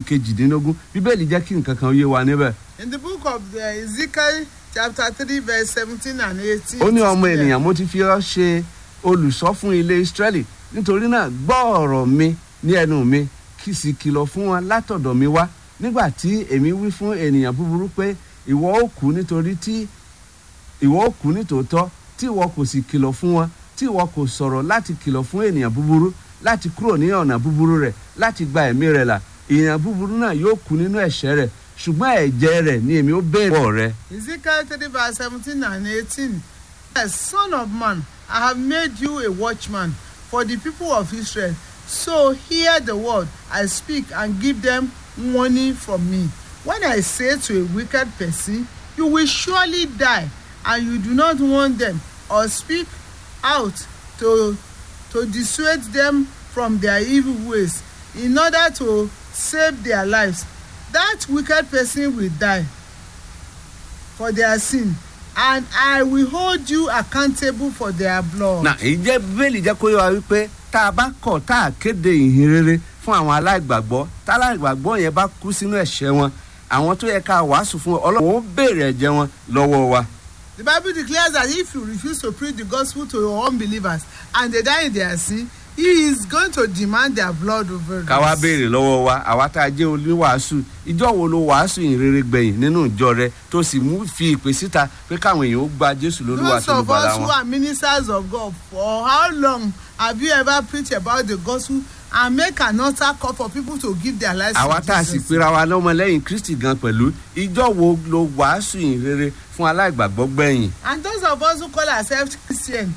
kejìdínlógún bíbélì jẹ́ kí nǹkan kan yé wa níbẹ̀. In the book of uh, Ezekiel, chapter 3, verse 17 and 18. ó ní it is ọmọ clear. ènìyàn mo ti fi ọ́ ṣe olùṣọ́ fún ilé israẹli nítorí náà gbọ́ ọ̀rọ̀ mi ní ẹnu mi kì í sì kìlọ̀ fún wọn látọ̀dọ̀ mi wá nígbà tí èmi wí fún ènìyàn búburú pé ìwọ ó kú nítorí tí ìwọ ó kú nítòótọ́ tí ìwọ kò sì kìlọ̀ fún wọn tí ìwọ kò sọ̀rọ̀ láti kìlọ̀ fún ènìyàn búburú láti kúrò ní ọ̀nà búburú rẹ̀ láti gba ẹ̀mí rẹ̀ là ènìyàn búburú náà yóò kú nínú ẹ̀ṣẹ̀ rẹ̀ ṣùgbọ́n ẹ̀jẹ̀ rẹ̀ ni èmi ó béèrè wọ̀ rẹ̀ Ezekiel 3, verse 17 and 18. Yes, son of man, I have made you a watchman for the people of Israel. So hear the word I speak and give them warning from me. When I say to a wicked person, You will surely die, and you do not want them, or speak out to, to dissuade them from their evil ways, in order to save their lives, that wicked person will die for their sin and I will hold you accountable for their blood. na ìjẹ́ bíbélì jẹ́ kó yọ wa wípé tá a bá kọ̀ tá a kéde ìhìn rere fún àwọn aláìgbàgbọ́ tá aláìgbàgbọ́ yẹn bá kú sínú ẹ̀ṣẹ̀ wọn àwọn tó yẹ ká wàásù fún ọlọ́run ó béèrè ẹ̀jẹ̀ wọn lọ́wọ́ wa. The Bible declares that if you refuse to preach the gospel to your unbelievers and they die in their sin, he is going to demand their blood over ká wá béèrè lọ́wọ́ wa àwa tá a jẹ́ oníwàásù ìjọ wo ló wàásù ìhìn rere gbẹ̀yìn nínú ìjọ rẹ tó sì mú fi ìpè síta pé káwọn èèyàn ó gba jésù lólúwa Those tó ló of bala us who wọn. are ministers of God, for how long have you ever preached about the gospel and make an altar call for people to give their lives àwa to tá a sì Jesus? pera wa lọ́mọlẹ́yìn kristi gan pẹ̀lú ìjọ wo ló wàásù ìhìn rere fún aláìgbàgbọ́ gbẹ̀yìn. And those of us who call ourselves Christian,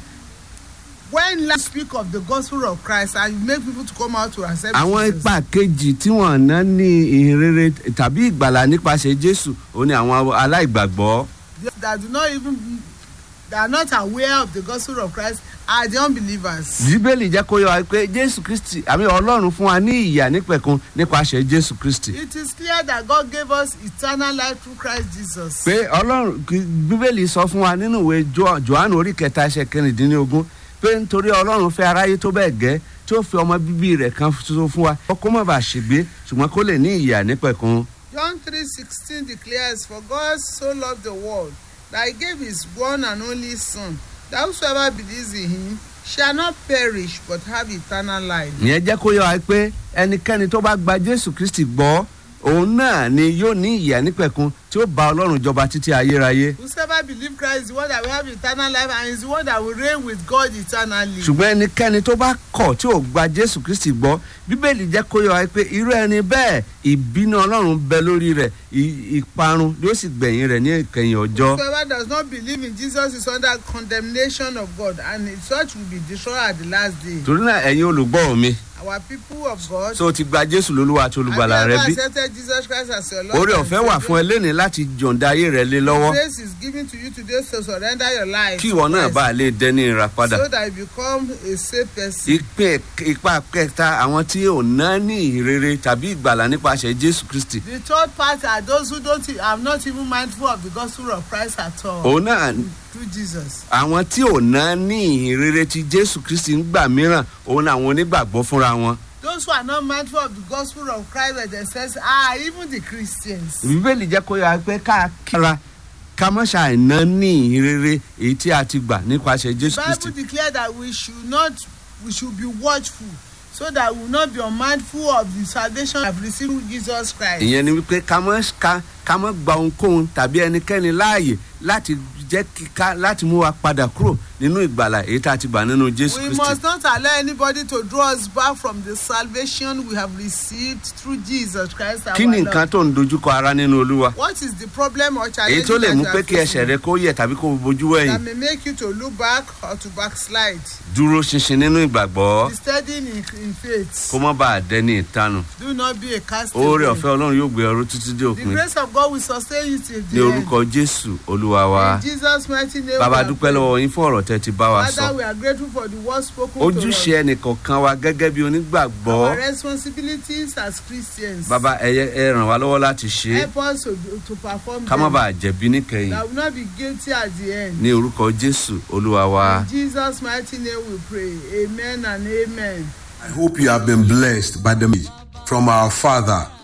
when you speak of the gospel of Christ and you make people to come out to accept àwọn Jesus, ipa kejì tí wọn ná ní ìhìn rere tàbí ìgbàlà nípasẹ̀ jésù ó ní àwọn aláìgbàgbọ́. that do not even they are not aware of the gospel of Christ are the unbelievers. bíbélì jẹ́ kó yọ wa pé jésù kristi àmì ọlọ́run fún wa ní ìyà nípẹ̀kun nípasẹ̀ jésù kristi. It is clear that God gave us eternal life through Christ Jesus. pé ọlọ́run kí- bíbélì sọ fún wa nínú ìwé Jo- johannu orí kẹta ẹsẹ̀ kẹrìndínlógún pé nítorí ọlọ́run fẹ́ aráyé tó bẹ́ẹ̀ gẹ́ tí ó fi ọmọ bíbí rẹ̀ kan ṣoṣo fún wa kó má bàa ṣègbé ṣùgbọ́n kó lè ní ìyà nípẹ̀kun. John 3:16 declares, For God so loved the world that he gave his one and only Son, that whosoever believes in him shall not perish but have eternal life. ìyẹn jẹ́ kó yọ wa pé ẹnikẹ́ni tó bá gba jésù kristi gbọ́ òun náà ni yóò ní ìyà nípẹ̀kun tí ó bá ọlọ́run jọba títí ayérayé. Whosoever believes Christ is the one that will have eternal life and is the one that will reign with God eternally. ṣùgbọ́n ẹnikẹ́ni tó bá kọ̀ tí ò gba jésù kristi gbọ́ bíbélì jẹ́ kó yọ wa pé irú ẹni bẹ́ẹ̀ ìbínú ọlọ́run bẹ lórí rẹ̀ ì- ìparun yóò sì gbẹ̀yìn rẹ̀ ní ìkẹyìn ọjọ́. Whosoever does not believe in Jesus is under condemnation of God and such will be destroyed at the last day. torí náà ẹ̀yin olùgbọ́ mi Our people of God, tó o ti gba jésù lólúwa àti olùgbàlà have rẹ you bí ever accepted Jesus Christ as your Lord? oore and ọ̀fẹ́ wà Savior? fún ẹ lẹ́ni láti jọ̀ǹda ayé rẹ lé lọ́wọ́ Grace is given to you today to surrender your life. kí to ìwọ náà Christ bá lè dẹni ìràpadà. So that you become a safe person. ìpín ipa kẹta àwọn tí ò ná ní ìrere tàbí ìgbàlà nípasẹ̀ jésù kristi The third part are those who don't are not even mindful of the gospel of Christ at all òun náà through Jesus. àwọn tí ò ná ní ìrere tí jésù kristi ń gbà mìíràn òun náà àwọn onígbàgbọ́ fúnra wọn. Those who are not mindful of the gospel of Christ by themselves are even the Christians. bíbélì jẹ́ kó yára pé ká kíra ká mọ́ ṣàìná ní ìrere èyí tí a ti gbà nípasẹ̀ jésù The kristi. Bible declares that we should not we should be watchful so that we will not be unmindful of the salvation we have received through Jesus Christ. ìyẹn ni wípé ká mọ́ ká ká mọ́ gba ohunkóhun tàbí ẹnikẹ́ni láàyè láti jẹ́ kíká láti mú wa padà kúrò nínú ìgbàlà èyí tá a ti gbà nínú jésù We kristi. must not allow anybody to draw us back from the salvation we have received through Jesus Christ our kí ni Lord. nǹkan tó ń dojúkọ ara nínú olúwa. What is the problem or challenge èyí tó lè that mú you pé are kí ẹsẹ̀ facing rẹ kó yẹ tàbí kó bojú that ẹ̀yìn may make you to look back or to backslide? dúró ṣinṣin nínú ìgbàgbọ́ Be steady in, in faith. kó má bàa dẹni ìtanù Do not be a cast oore ọ̀fẹ́ ọlọ́run yóò gbé ọrú títí dé The òpin grace of God will sustain you till ní the end. orúkọ jésù olúwa wa In Jesus' mighty name. bàbá we are dúpẹ́ praying. lọ́wọ́ yín fún ọ̀rọ̀ tẹ́ ti bá wa Father, sọ we are grateful for the word spoken ojúṣe to us. ẹnìkọ̀ọ̀kan wa gẹ́gẹ́ bí onígbàgbọ́ Our responsibilities as Christians. bàbá ẹyẹ ẹ ràn wá lọ́wọ́ láti ṣe é Help us to, to perform ká má them. bàa jẹ̀bi níkẹyìn That will not be guilty at the end. ní orúkọ jésù olúwa wa. In Jesus' mighty name we pray. Amen and amen. I hope you have been blessed by the message from our Father